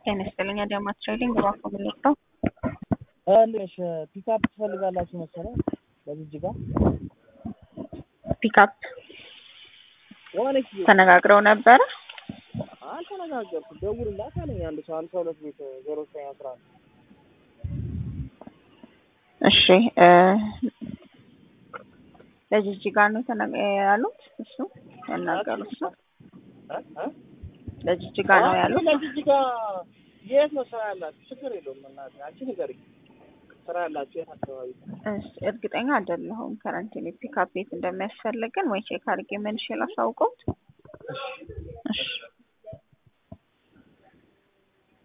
ጤና ይስጥልኝ አዳማት ትሬዲንግ እባክዎ ምን ልርዳው? ትንሽ ፒክአፕ ትፈልጋላችሁ መሰለኝ በጅጅጋ ፒክአፕ የሆነ ኪሎ ተነጋግረው ነበረ። አልተነጋገርኩም። ደውልላት አለኝ አንድ ሰው ሀምሳ ሁለት ቤት ዜሮ ዘጠኝ አስራ አንድ እሺ እ ለጅጅጋ ነው የተነ- ያሉት እሱ ያናገሩት ነው እ እ ለጅጅጋ ነው ያሉት። ለጅጅጋ የት ነው ስራ ያላችሁ? ችግር የለውም እናቴ አንቺ ንገሪኝ። ስራ ያላችሁ የት አካባቢ? እሺ፣ እርግጠኛ አይደለሁም ከረንትሊ ፒክአፕ ቤት እንደሚያስፈልገን ወይ ቼክ አድርጌ መልሼ ላሳውቀውት። እሺ